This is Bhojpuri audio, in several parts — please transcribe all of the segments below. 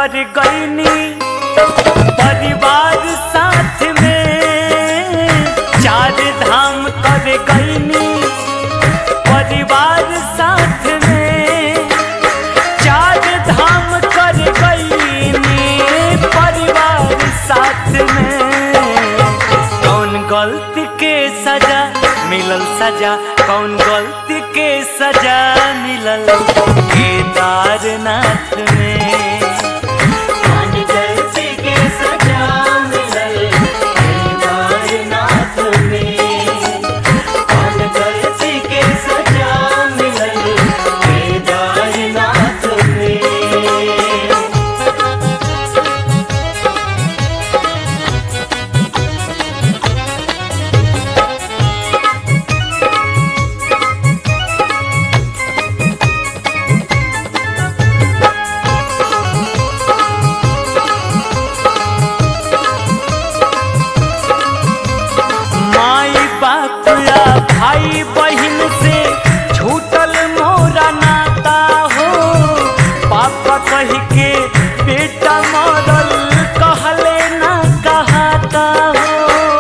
कर गईनी परिवार साथ में चार धाम कर गईनी परिवार साथ में चार धाम कर गईनी परिवार साथ में कौन गलती के सजा मिलल सजा कौन गलती के सजा मिलल केदारनाथ में कौन गलती के सजा मिलल केदारनाथ में कौन गलती के सजा मिलल केदारनाथ में माई बाप या भाई बहन से छूटल मोरा नाता हो पापा कह के बेटा मरल कहले ना कहाता हो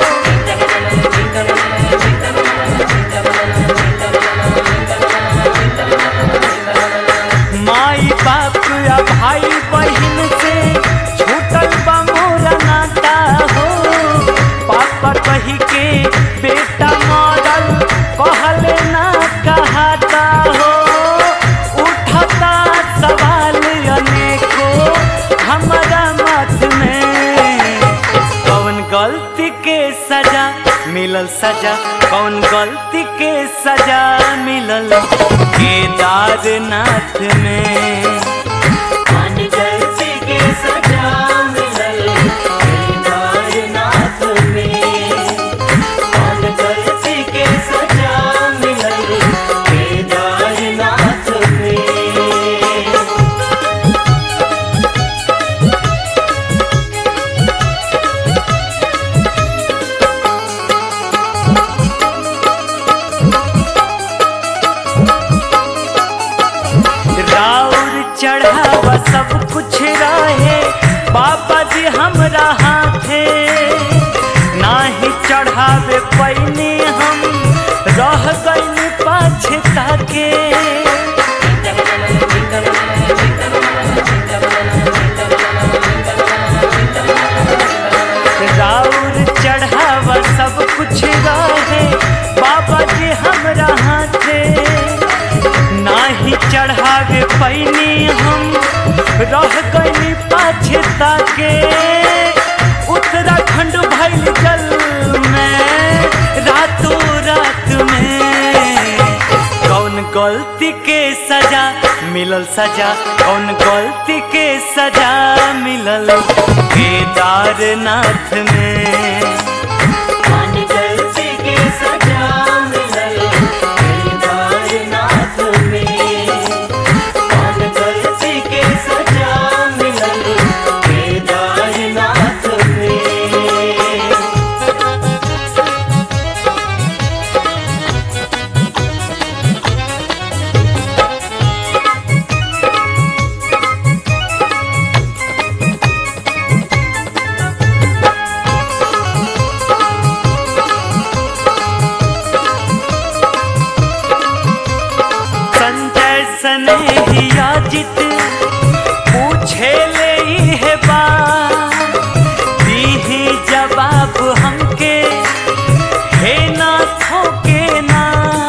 माई बाप या भाई बहन से छूटल बा मोरा नाता हो पापा कही के बेटा मरल कहले ना कहाता हो उठता सवाल अनेको हमारा मत में कौन गलती के सजा मिलल सजा कौन गलती के सजा मिलल केदारनाथ में कौन गलती के सजा मिलल केदारनाथ में कौन गलती के सजा मिलल केदारनाथ में राउर चढ़ावा सब कुछ रहे बाबा जी हमरा हाथे नाही चढ़ावे पैनी हम रह गईनी पाछे ताके राउर चढ़ावा सब कुछ रहे बाबा जी हमरा हाथे नाही चढ़ावे पैनी हम रह गईनी पाछे ताके उत्तराखंड भइल जल में रातों रात में कौन गलती के सजा मिलल सजा कौन गलती के सजा मिलल केदारनाथ में कौन गलती के सजा मिलल केदारनाथ में कौन गलती के सजा मिलल केदारनाथ में संजय स्नेहिया जित पूछे ले है बात दीही जवाब हमके हे ना थोके ना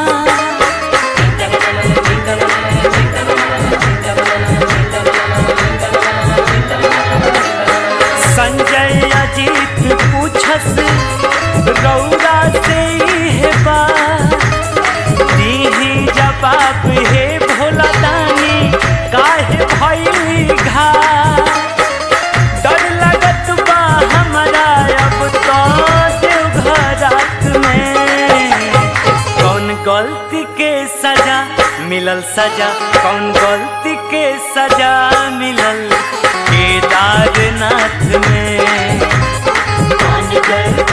संजय अजीत पूछस रौरा से है बात दीही जवाब हे भोला दानी काहे भइली घा डर लगत बा हमरा अब तो देवघरात में कौन गलती के सजा मिलल सजा कौन गलती के सजा मिलल केदारनाथ में कौन गलती